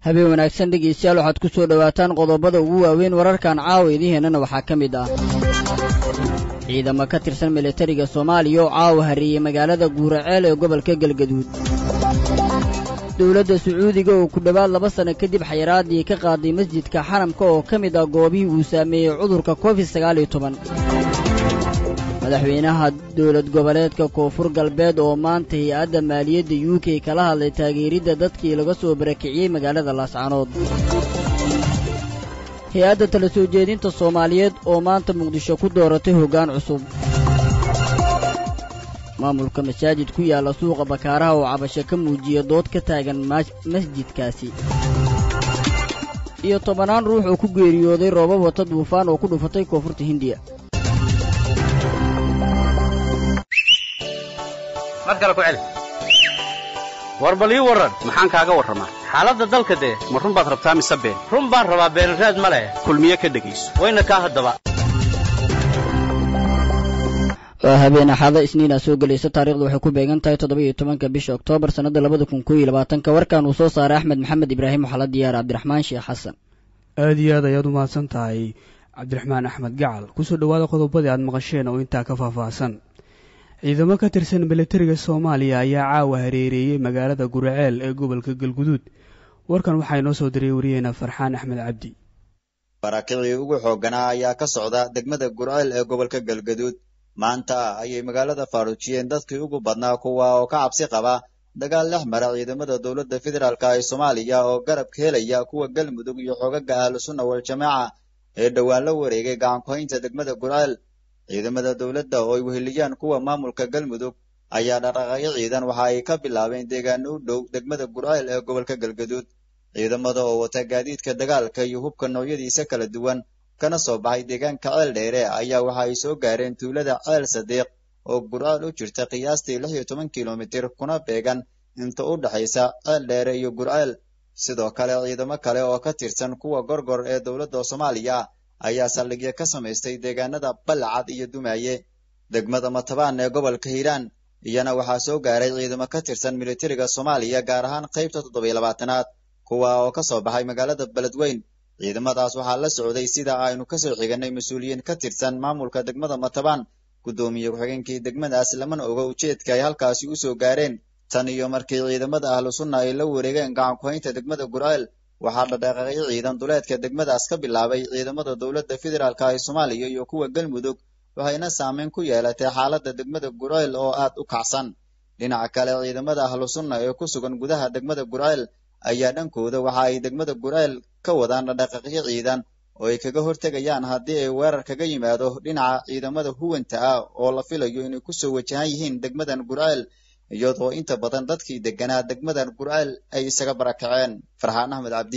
habeen wanaagsan dhegaystayaal waxaad ku soo dhowaataan qodobada ugu waaweyn wararkan caawa idiheennana waxaa ka mid ah ciidamo ka tirsan militariga soomaaliya oo caawa hareeyey magaalada guuraceel ee gobolka galgaduud dowladda sacuudiga oo ku dhowaad laba sanno kadib xayiraadii ka qaaday masjidka xaramka oo ka mid ah goobihii uu saameeyey cudurka covid sagaal iyo toban madaxweynaha dowlad goboleedka koonfur galbeed oo maanta hay-adda maaliyadda u k kala hadlay taageeridda dadkii laga soo barakiciyey magaalada laascanood hay-adda tala soo jeedinta soomaaliyeed oo maanta muqdisho ku dooratay hoggaan cusub maamulka masaajid ku yaalla suuqa bakaaraha oo cabasho ka muujiya dood ka taagan masjidkaasi iyo tobannaan ruux oo ku geeriyooday roobab wata duufaan oo ku dhufatay koonfurta hindiya mar kale ku celi war bal ii warran maxaan kaaga warramaa xaaladda dalka dee ma run baad rabtaa mise been run baan rabaa beenraad ma leh kulmiye ka dhegayso wayna kaa haddaba waa habeen axada isniina soo gelaysa taarikhdu waxay ku beegan tahay toddoba iyo tobanka bisha oktoobar sannadda labada kun koo iyo labaatanka warkan uu soo saaray axmed maxamed ibraahim waxaa la diyaara cabdiraxmaan sheekh xasan aada iyo aad ayaad u mahadsan tahay cabdiraxmaan axmed gacal kusoo dhowaada qodobadii aad maqasheen oo intaa ka faahfaahsan ciidamo ka tirsan militariga soomaaliya ayaa caawa hareereeyey magaalada guraceel ee gobolka galguduud warkan waxaa inoo soo diray wariyeena farxaan axmed cabdi barakicii ugu xoogganaa ayaa ka socda degmada gurceel ee gobolka galgaduud maanta ayay magaalada faaruujiyeen dadkii ugu badnaa kuwa oo ka cabsi qaba dagaal dhex mara ciidamada dowladda federaalk ee soomaaliya oo garab ka helaya kuwa galmudug iyo xoogaga ahlusunna wal-jamaaca ee dhowaan la wareegay gacankuhaynta degmada gurceel ciidamada dowladda oo ay weheliyaan kuwa maamulka galmudug ayaa dhaqaaqyo ciidan waxa ay ka bilaabeen deegaano u dhow degmada gurceel ee gobolka galgaduud ciidamada oo wata gaadiidka dagaalka iyo hubka noocyadiisa kala duwan kana soo baxay deegaanka ceel dheere ayaa waxa ay soo gaareen tuulada ceel sadiiq oo gurceel u jirta qiyaastii lix iyo toban kilomitir kuna beegan inta u dhexaysa ceel dheere iyo gurceel sidoo kale ciidamo kale oo ka tirsan kuwa gorgor ee dowladda soomaaliya ayaa saldhigyo ka samaystay deegaanada balcad iyo dumaaye degmada matabaan ee gobolka hiiraan iyana waxaa soo gaaray ciidamo ka tirsan militariga soomaaliya gaar ahaan qaybta toddobiyo labaatanaad kuwa oo ka soo baxay magaalada beledweyn ciidamadaas waxaa la socday sida aynu kasoo xiganay mas-uuliyiin ka tirsan maamulka degmada matabaan guddoomiye ku-xigeenkii degmadaas lamana oga ujeedka ay halkaasi u soo gaareen tan iyo markii ciidamada ahlu sunna ay la wareegeen gacan ku-haynta degmada gurceel waxaa dhadhaqaaqyo ciidan duleedka degmadaas ka bilaabay ciidamada dowladda federaalk ee soomaaliya iyo kuwa galmudug waxayna saameyn ku yeelatay xaaladda degmada gurceel oo aad u kacsan dhinaca kale ciidamada ahlu sunna ee ku sugan gudaha degmada gurceel ayaa dhankooda waxa ay degmada gurceel ka wadaan dhadhaqaaqyo ciidan oo ay kaga hortegayaan haddii ay weerar kaga yimaado dhinaca ciidamada huwanta ah oo la filayo inay kusoo wajahan yihiin degmadan gurceel iyadoo inta badan dadkii deganaa degmadan gurceel ay isaga barakaceen farxaan axmed cabdi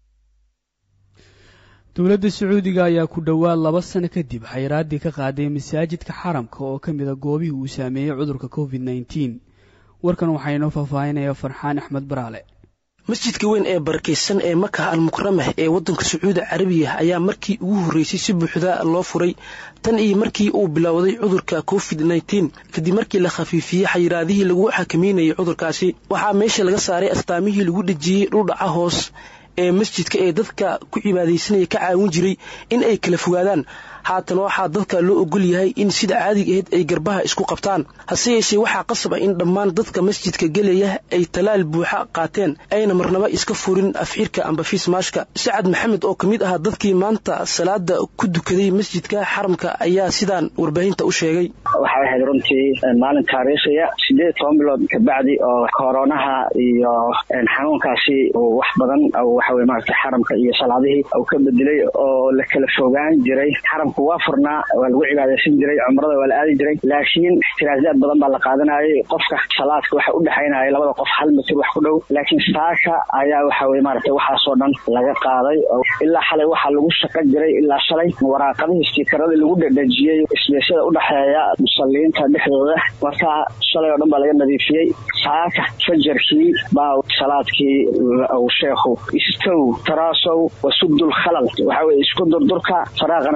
dowladda sacuudiga ayaa ku dhowaad laba sano kadib xayiraadii ka qaaday masaajidka xaramka oo ka mid a goobihii uu saameeyey cudurka covid nneteen warkan waxaa inoo faahfaahinaya farxaan axmed baraale masjidka weyn ee barakaysan ee maka almukramah ee waddanka sacuudi carabiya ayaa markii ugu horreysay si buuxda loo furay tan iyo markii uu bilowday cudurka covid nneteen kadib markii la khafiifiyey xayiraadihii lagu xakameynayay cudurkaasi waxaa meesha laga saaray astaamihii lagu dhejiyey dhuldhaca hoos ee masjidka ee dadka ku cibaadaysanaya ka caawin jiray in ay kala fogaadaan haatan waxaa dadka loo ogol yahay in sida caadiga ahayd ay garbaha isku qabtaan hase yeeshee waxaa qasab ah in dhammaan dadka masjidka gelaya ay talaal buuxa qaateen ayna marnaba iska furin afxirka amba fiismaashka sacad maxamed oo ka mid ahaa dadkii maanta salaada ku dukaday masjidka xaramka ayaa sidaan warbaahinta u sheegay waxay ahayd runtii maalin taariikhiya sideed toban bilood kabacdi oo koronaha iyo xanuunkaasi uu wax badan waxaweye maarata xaramka iyo salaadihii uu ka bedelay oo la kala fogaan jiray xaramka waa furnaa waa lagu cibaadaysan jiray cumrada waa la aadi jiray laakiin ixtiraasaad badan baa la qaadanayay qofka salaadka waxa u dhexaynaya labada qof hal mitir wax ku dhow laakiin saaka ayaa waxa weye maarata waxaasoo dhan laga qaaday ilaa xalay waxaa lagu shaqo jiray ilaa shalay waraaqadihii stiikaradii lagu dhedhejiyey isbeesyada udhexeeya musaliyiinta dhexdooda marka shalay oo dhan baa laga nadiifiyey saaka fajarkii baa salaadkii sheekhu istow taraasow wasudul khalal waxa weye isku durdurka faraaqana buuxiya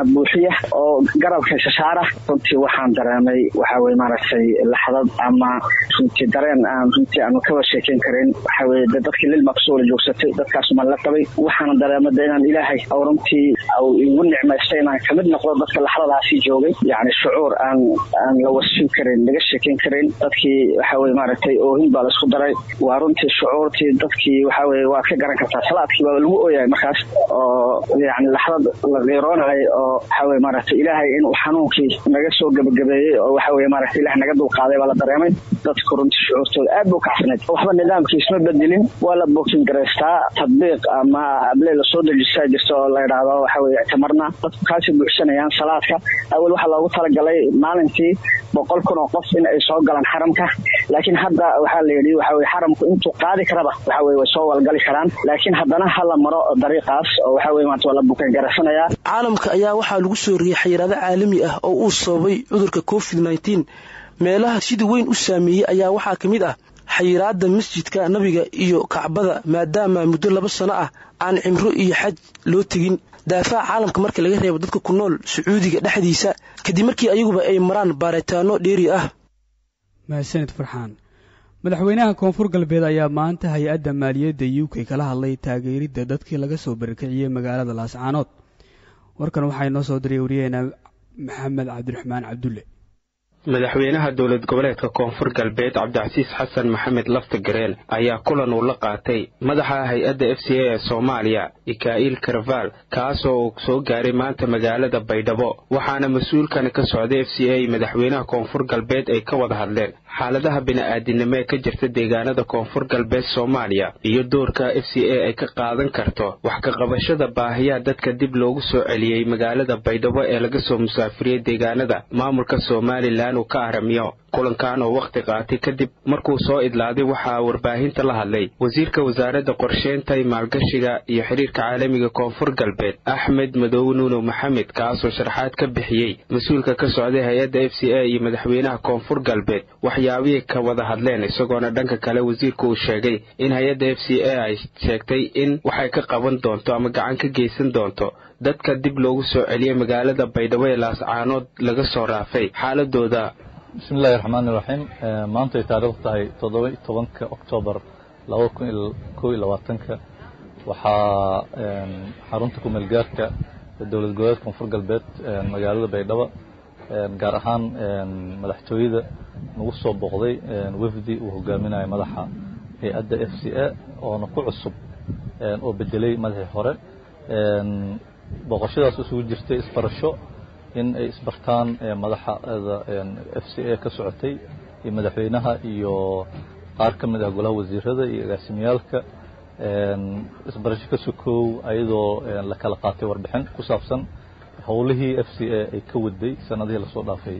geeya oo garabka shashaara runtii waxaan dareemay waxa weye maaragtay laxdad ama runtii dareen aan runtii aanu kaba sheekeyn karin waxa weye de dadkii lilma kusoo wala joogsatay dadkaas ma la qabay waxaana dareemay de inaan ilaahay oo runtii au igu nicmaystay inaan kamid noqdo dadka laxdadaasi joogay yacni shucuur aan aan la wasin karin laga sheekeyn karin dadkii waxa weye maaragtay oohin baa laisku daray waa runtii shucuurtii dadkii waxa weye waad ka garan kartaa salaadkii baa lagu ooyahay markaas oo yani laxdad la qiiroonayay oo waxa weye maaragtay ilaahay inuu xanuunkii naga soo gebagabeeyey oo waxa weye maaragtay ilaah naga dulqaaday baa la dareemay dadku runtii shucuurtooda aad buu kacsanayd waxba nidaamkii isma bedelin waa la bookin garaystaa tadbiiq ama abley lasoo dejisaa jirta oo la yidhaahdo waxa weye ictimarna dadku kaasi buuxsanayaan salaadka awal waxaa loogu talagalay maalintii boqol kun oo qof in ay soo galaan xaramka laakiin hadda waxaa la yidhi waxa weye xaramku intuu qaadi karaba waxa weye way soo walgali karaan laakiin haddana hala maro dariiqaas oo waxa weye maanta waa la bukan garaysanayaa caalamka ayaa waxaa lagu soo riyay xayiraado caalami ah oo uu sababay cudurka covid nneteen meelaha sida weyn u saameeyey ayaa waxaa ka mid ah xayiraada masjidka nabiga iyo kacbada maadaama muddo laba sano ah aan cimro iyo xaj loo tegin daafaha caalamka marka laga reebo dadka ku nool sacuudiga dhexdiisa kadib markii ayaguba ay maraan baaritaano dheeri ah mahadsanid farxaan madaxweynaha koonfur galbeed ayaa maanta hay-adda maaliyadda u k kala hadlay taageeridda dadkii laga soo barakiciyey magaalada laascaanood warkan waxaa inoo soo diray wariyaheena maxamed cabdiraxmaan cabdulle madaxweynaha dowlad goboleedka koonfur galbeed cabdicasiis xasan maxamed lafta gareen ayaa kulan uu la qaatay madaxa hay-adda f c a ee soomaaliya ika'il karval kaasoo uu soo gaaray maanta magaalada baydhabo waxaana mas-uulkan ka socday f c a madaxweynaha koonfur galbeed ay ka wada hadleen xaaladaha bini'aadinimo ee ka jirta deegaanada koonfur galbeed soomaaliya iyo doorka f c a ay ka qaadan karto wax ka qabashada baahiyaha dadka dib loogu soo celiyey magaalada baydhabo ee laga soo musaafiriyey deegaanada maamulka somalilan uu ka aramiyo kulankan oo wakhti qaatay kadib markuu soo idlaaday waxaa warbaahinta la hadlay wasiirka wasaaradda qorsheynta maalgashiga iyo xidhiirka caalamiga koonfur galbeed axmed madow nuuno maxamed kaasoo sharaxaad ka bixiyey mas-uulka ka socday hay-adda f c a iyo madaxweynaha koonfur galbeed waxyaabihii ka wada hadleen isagoona dhanka kale wasiirku uu sheegay in hay-adda f c a ay sheegtay in waxay ka qaban doonto ama gacan ka geysan doonto dadka dib loogu soo celiyey magaalada baydhabo ee laascaanood laga soo raafay xaaladooda bismillahi raxmaani raxiim maanta ay taariikhdu tahay toddoba iyo tobanka oktoobar laba kun iyo kow iyo labaatanka waxaa xarunta kumeelgaarka dowlad goboleedka koonfur galbeed magaalada baydhabo gaar ahaan madaxtooyada nagu soo booqday wefdi uu hogaaminayo madaxa hay-adda f c a oona ku cusub oo bedelay madaxii hore booqashadaas isugu jirtay isbarasho in ay isbartaan madaxda f c a ka socotay iyo madaxweynaha iyo qaar ka mid ah golaha wasiirada iyo agaasimiyaalka isbarasho ka sokoow ayadoo la kala qaatay warbixin ku saabsan howlihii f c a ay ka waday sanadihii lasoo dhaafay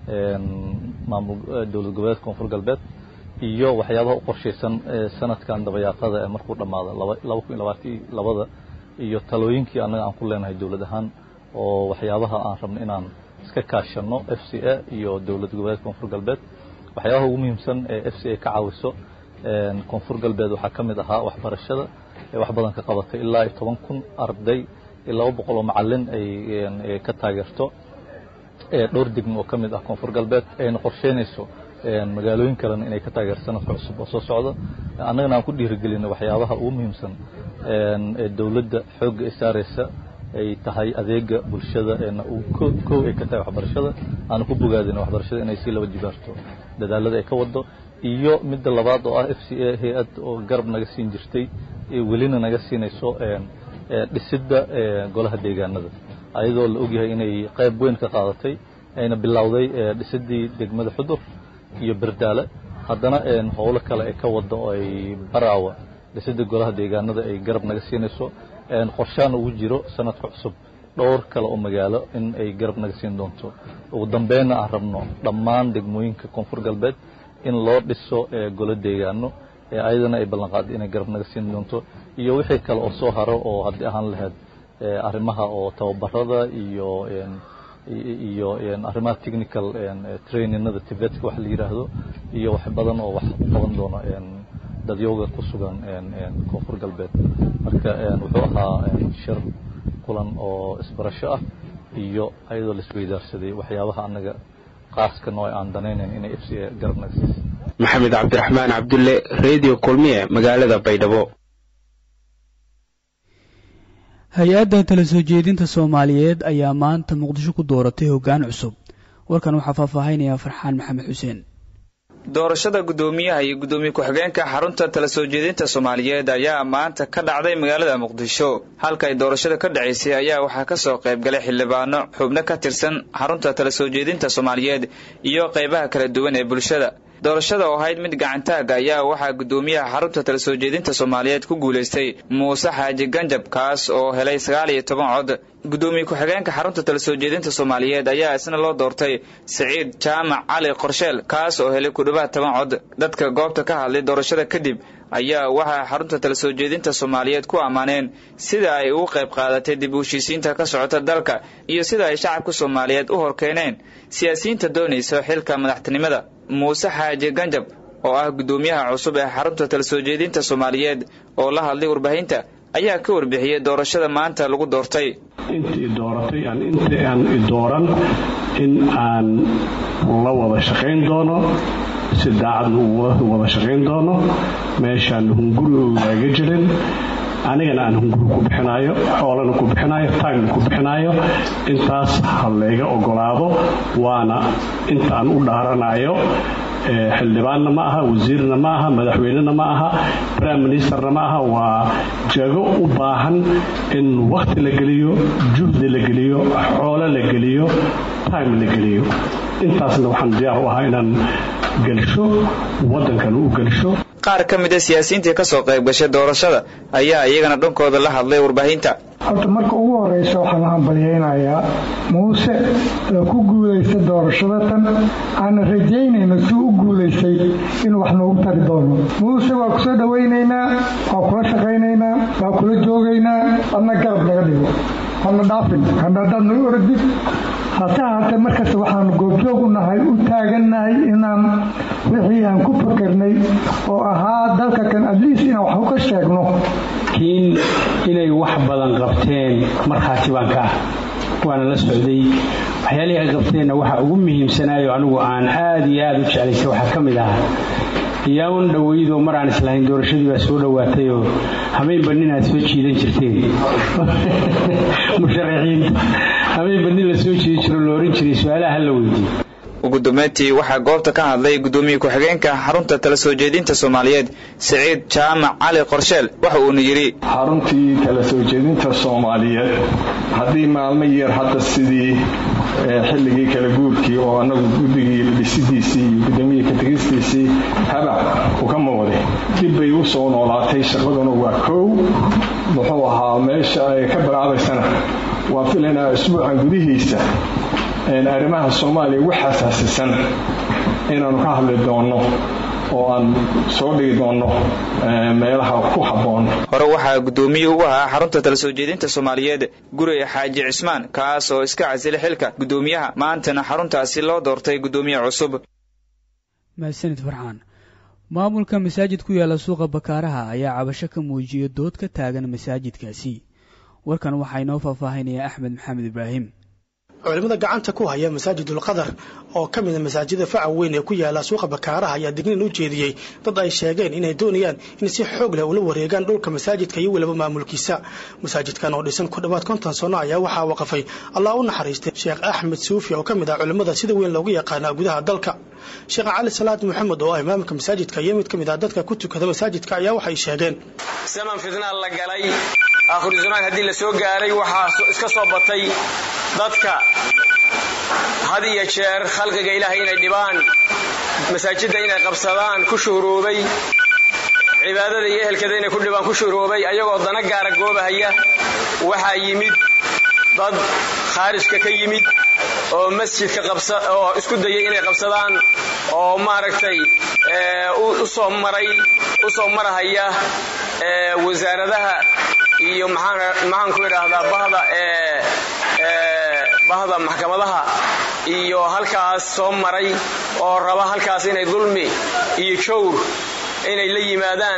maamul dowlad goboleedka koonfur galbeed iyo waxyaabaha u qorshaysan sanadkan dabayaaqada ee markuu dhammaado laba kun iyo labaatan labada iyo talooyinkii annaga aan ku leenahay dowlad ahaan oo waxyaabaha aan rabno inaan iska kaashano f c a iyo dowlad goboleedka koonfur galbeed waxyaabaha ugu muhiimsan ee f c a ka caawiso koonfur galbeed waxaa ka mid ahaa waxbarashada ee wax badan ka qabatay ilaa iyo toban kun arday iyo laba boqol oo macalin ay ka taageerto dhowr degmo oo ka mid ah koonfur galbeed ayna qorsheynayso magaalooyin kalena inay ka taageer sanadka cusub oo soo socda annagana aan ku dhiirigelinay waxyaabaha ugu muhiimsan ee dowladda xoogga ay saaraysa ay tahay adeega bulshada eena kow ay ka tahay waxbarashada aanu ku bogaadina waxbarashada inay sii laba jibaarto dadaalada ay ka wado iyo midda labaad oo ah f c a hay-ad oo garab naga siin jirtay welina naga siinayso dhisidda golaha deegaanada ayadoo la ogyahay inay qayb weyn ka qaadatay ayna bilowday dhisidii degmada xudur iyo berdaale haddana howlo kale ay ka wado oo ay baraawa dhisidda golaha deegaanada ay garab naga siinayso qorshaan ugu jiro sanadka cusub dhowr kale oo magaalo in ay garab naga siin doonto ugu dambeynna aan rabno dhammaan degmooyinka koonfur galbeed in loo dhiso golo deegaano ayadana ay ballanqaaday inay garab naga siin doonto iyo wixii kale oo soo haro oo haddii ahaan lahayd arrimaha oo tababarada iyo iyo arrimaha technical traininada tibetka wax la yidhaahdo iyo wax badan oo wax u qaban doono dadyowga ku sugan koonfur galbeed marka wuxuu ahaa shir kulan oo isbarasho ah iyo ayadoo la isweydaarsaday waxyaabaha annaga qaaska noo aan danaynayn inay f c a garabnaga siisa maxamed cabdiraxmaan cabdulle redio kulmiye magaalada baydhabo hay-adda tala soo jeedinta soomaaliyeed ayaa maanta muqdisho ku dooratay hoggaan cusub warkan waxaa faahfaahinaya farxaan maxamed xuseen doorashada guddoomiyaha iyo guddoomiye ku-xigeenka xarunta tala soo jeedinta soomaaliyeed ayaa maanta ka dhacday magaalada muqdisho halka ay doorashada ka dhacaysay ayaa waxaa ka soo qayb galay xildhibaano xubno ka tirsan xarunta tala soo jeedinta soomaaliyeed iyo qaybaha kala duwan ee bulshada doorashada oo ahayd mid gacantaaga ayaa waxaa guddoomiyaha xarunta tala soo jeedinta soomaaliyeed ku guulaystay muuse xaaji ganjab kaas oo helay sagaal iyo toban cod guddoomiye ku-xigeenka xarunta tala soo jeedinta soomaaliyeed ayaa isna loo doortay siciid jaamac cali qorsheel kaas oo helay ku dhowaad toban cod dadka goobta ka hadlay doorashada kadib ayaa waxaa xarunta tala soo jeedinta soomaaliyeed ku ammaaneen sida ay ugu qayb qaadatay dib u heshiisiinta ka socota dalka iyo sida ay shacabka soomaaliyeed u horkeeneen siyaasiyiinta doonaysa xilka madaxtinimada muuse xaaji ganjab oo ah guddoomiyaha cusub ee xarunta tala soo jeedinta soomaaliyeed oo la hadlay warbaahinta ayaa ka warbixiyey doorashada maanta lagu doortay inta i dooratay aan inta aan i dooran in aan la wada shaqayn doono si daacadna u wada shaqayn doono meeshaan hunguri ogaaga jirin anigana aan hunguri ku bixinayo xoolana ku bixinayo taagna ku bixinayo intaas ha layga ogolaado waana inta aan u dhaaranayo xildhibaanna ma aha wasiirna ma aha madaxweynena ma aha prime ministerna ma aha waa jago u baahan in wakhti la geliyo juhdi la geliyo xoolo la geliyo time la geliyo intaasna waxaan diyaar u ahaa inaan gelsho waddankana u gelsho qaar ka mid a siyaasiyiintii ka soo qayb gashay doorashada ayaa iyagana dhankooda la hadlay warbaahinta horta marka ugu horeysa waxaan hambalyaynayaa muuse oo ku guulaysta doorashada tan aana rajaynayno si u guulaystay inuu wax noogu tari doono muuse waa ku soo dhowaynaynaa waa kula shaqaynaynaa waa kula joogaynaa adna garab naga dhigo hana dhaafin hana haddaad nagu oradid hase ahaatee markasta waxaanu goobjoog u nahay u taagannahay inaan wixii aan ku fakarnay oo ahaa dalka kan adliis inaan wax uka sheegno kiin inay wax badan qabteen markhaati baan ka ah waana la socday waxyaalihii ay qabteenna waxa ugu muhiimsanaayo anigu aan aad iyo aad u jeclaysay waxaa ka mid ahaa iyaaun dhoweydoo mar aan islahayn doorashadii baa soo dhowaatayoo habeenba nin aad soo jiidan jirteen musharaxiinta habeenba nin la soo jiidi jiro la ohan jiray su-aalaha ha la weydiiyo ugu dambeyntii waxaa goobta ka hadlay guddoomiye ku-xigeenka xarunta tala soo jeedinta soomaaliyeed siciid jaamac cali qorsheel waxa uuna yidhi xaruntii tala soo jeedinta soomaaliyeed haddii maalmo yar hadda sidii xilligii kala guurkii oo annagu guddigii dhisidiisii iyo guddoomiye ka-tegistiisii habac ukama wade dib bay u soo noolaatay shaqaduna waa koow muxuu ahaa meesha ay ka bilaabaysana waa filaynaa isbuucan gudihiisa arrimaha soomaaliya ugu xasaasisan inaanu ka hadli doonno oo aan soo dhigi doonno meelaha ku habboon hore waxaa guddoomiye ugu ahaa xarunta tala soo jeedinta soomaaliyeed guriga xaaji cismaan kaas oo iska casilay xilka guddoomiyaha maantana xaruntaasi loo doortay guddoomiye cusub mahadsanid farxaan maamulka masaajid ku yaala suuqa bakaaraha ayaa cabasho ka muujiyay dood ka taagan masaajidkaasi warkan waxaa inoo faahfaahinaya axmed maxamed ibraahim culimada gacanta ku haya masaajidul qadar oo ka mida masaajida faca weyn ee ku yaala suuqa bakaaraha ayaa digniin u jeediyey dad ay sheegeen inay doonayaan in si xoog leh ula wareegaan dhulka masaajidka iyo weliba maamulkiisa masaajidkan oo dhisan ku dhowaad konton sano ayaa waxaa waqafay allah u naxariistay sheekh axmed suufi oo ka mid ah culimmada sida weyn loogu yaqaana gudaha dalka sheekh cali salaad maxamed oo ah imaamka masaajidka iyo mid ka mid ah dadka ku tukada masaajidka ayaa waxay sheegeen zaman fitnaa la galay aakhiru zamaan haddii la soo gaaray waxaa iska soo batay dadka had iyo jeer khalqiga ilaahay inay dhibaan masaajidda inay qabsadaan ku shuhroobay cibaadada iyo ehelkeeda inay ku dhibaan ku shuhroobay ayagoo dana gaara goobahaya waxaa yimid dad khaarijka ka yimid oo masjidka qabsa oo isku dayay inay qabsadaan oo maaragtay u soo maray u soo marahaya wasaaradaha iyo maxaan ku idhaahdaa bahda bahda maxkamadaha iyo halkaas soo maray oo raba halkaas inay dulmi iyo jawr inay la yimaadaan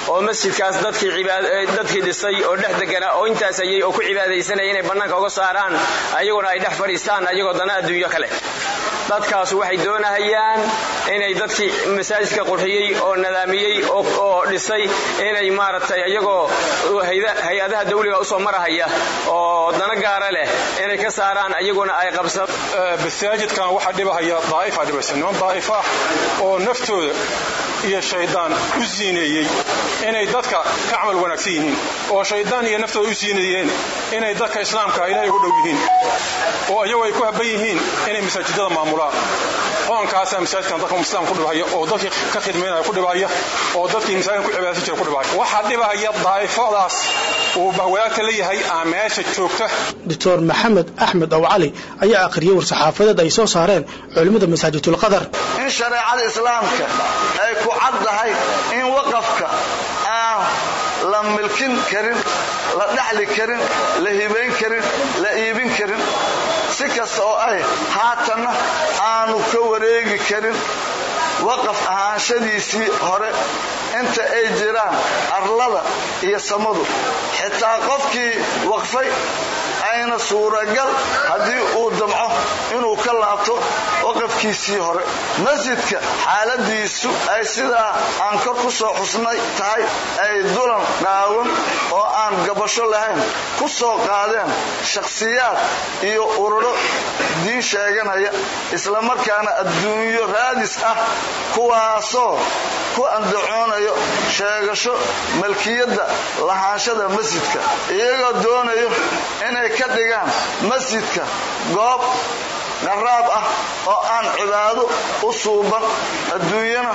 oo masjidkaas dadkii dhisay oo dhex deganaa oo intaas ayay oo ku cibaadaysanaya inay bannaanka uga saaraan ayaguna ay dhex fadhiistaan ayagoo dana adduunyo kale dadkaas waxay doonahayaan inay dadkii masaajidka qurxiyey oo nadaamiyey oo dhisay inay maaragtay iyagoo hay-adaha dawliga usoo marahaya oo dana gaara leh inay ka saaraan ayaguna ay qabsan masaajidkan waxaa dhibahaya daa'ifaa dhibaysa niman daa'if ah oo naftooda iyo shaydaan u siineeyey inay dadka ka camal wanaagsan yihiin oo shaydaan iyo naftooda u siineeyeen inay dadka islaamka ilaahay ugu dhow yihiin oo iyagu ay ku habban yihiin inay masaajidada maamulaan qoonkaasaa masaajidkan dadka islaamka ku dhibahaya oo dadkii ka khidmaynaya ku dhibahaya oo dadkii masaajidkan ku cibaadaysan jira ku dhibahaya waxaa dhibahaya daa'ifadaas uu bahwadaagta la yahay aa meesha joogta doctor maxamed axmed ow cali ayaa akhriyey war-saxaafadeed ay soo saareen culimmada masaajidulqadar in shareecada islaamka ay ku caddahay in waqafka aan la milkin karin la dhaxli karin la hibayn karin la iibin karin si kasta oo ay haatanna aanu ka wareegi karin waqaf ahaanshadiisii hore inta ay jiraan arlada iyo samadu xitaa qofkii waqfay ayna suuragal haddii uu damco inuu ka laabto waqafkiisii hore masjidka xaaladiisu ay sidaa aan kor ku soo xusnay tahay ay dulan qaawan oo aan gabasho lahayn ku soo qaadeen shakhsiyaad iyo ururo diin sheeganaya islamarkaana adduunyo raadis ah kuwaasoo ku andacoonayo sheegasho malkiyadda lahaanshada masjidka iyagoo doonayo inay ka dhigaan masjidka goob qaraab ah oo aan cibaado u suuban adduunyana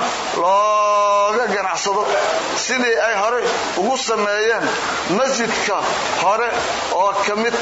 looga ganacsado sidii ay horey ugu sameeyeen masjidka hore oo ka mid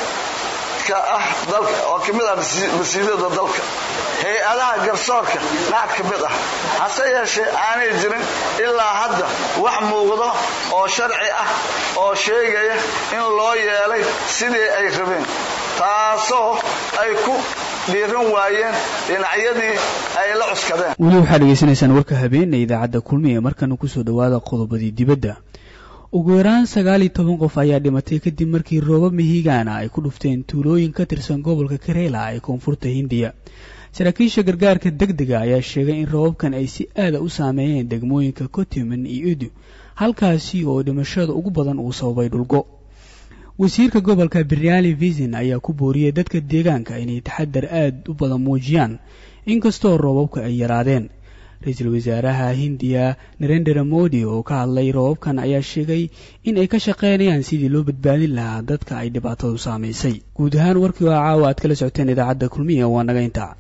oo ka mid ah masiidada dalka hay-adaha garsoorka qaar ka mid ah hase yeeshee aanay jirin ilaa hadda wax muuqdo oo sharci ah oo sheegaya in loo yeelay sidii ay rabeen taasoo ay ku dhiiran waayeen dhinacyadii ay la cuskadeen weli waxaad dhegaysanaysaan warka habeenna idaacadda kulmi ee markana kusoo dhowaada qodobadii dibadda ugu yaraan sagaal iyo toban qof ayaa dhimatay kadib markii roobab mihigaana ay ku dhufteen tuulooyin ka tirsan gobolka kareela ee koonfurta hindiya saraakiisha gargaarka deg dega ayaa sheegay in roobabkan ay si aada u saameeyeen degmooyinka kotiman iyo idu halkaasi oo dhimashada ugu badan uu sababay dhulgo wasiirka gobolka beriali visin ayaa ku booriyey dadka deegaanka inay taxadar aada u badan muujiyaan inkastoo roobabka ay yaraadeen ra-iisul wasaaraha hindiya narendera modi oo ka hadlay roobabkan ayaa sheegay in ay ka shaqaynayaan sidii loo badbaadin lahaa dadka ay dhibaatadu saamaysay guud ahaan warkii oo caawa aad kala socoteen idaacadda kulmiya waa naga intaa